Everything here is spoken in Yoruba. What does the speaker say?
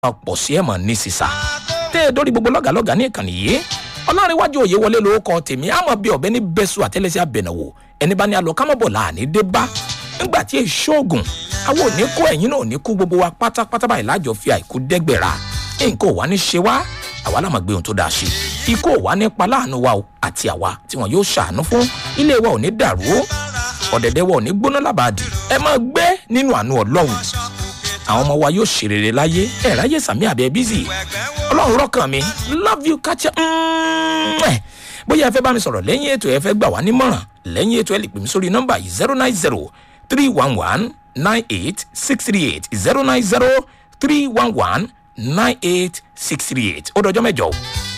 pọ̀ sí ẹ̀mọ̀ ní sísà tẹ́ ẹ dórí gbogbo lọ́gàlọ́gà ní ìkànnì yìí ọlọ́rinwájú òye wọlé lórúkọ tèmi àmọ́ bí ọ̀bẹ ní bẹ́sù àtẹ́lẹsẹ̀ àbẹ̀nàwò ẹni bá ní alọ kámọ́bọ̀ láàní dé bá nígbà tí èso oògùn àwọn òní kó ẹ̀yìn náà ní kú gbogbo wa pátápátá báyìí lájọ fi àìkú dẹ́gbẹ̀rà nǹkan ò wá ní ṣe wá àwa lámà gbé ohun tó dáa ṣe ikú ò wá nípa láàánú wa o àti àwa tí wọn yóò ṣàánú fún ilé wa ò ní dàrú ọ̀dẹ̀dẹ̀ wa ò ní gbóná lábàádì ẹ máa gbé nínú àánú ọlọ́run àwọn ọmọ wa yóò ṣe rere láyé ẹ ráyè sàmì àbẹ bízì ọlọ́run rọ́kàn mi love you kacha bóyá ẹ fẹ́ bá mi sọ̀rọ̀ lẹ́yìn ètò ẹ fẹ́ gbà wá nímọ̀ràn lẹ́yìn ètò ẹ lè pè mí sórí nọ́mbà yìí zero nine zero three one one nine eight six three eight zero nine zero three one one nine eight six three eight ó dọjọ́ mẹ́jọ o.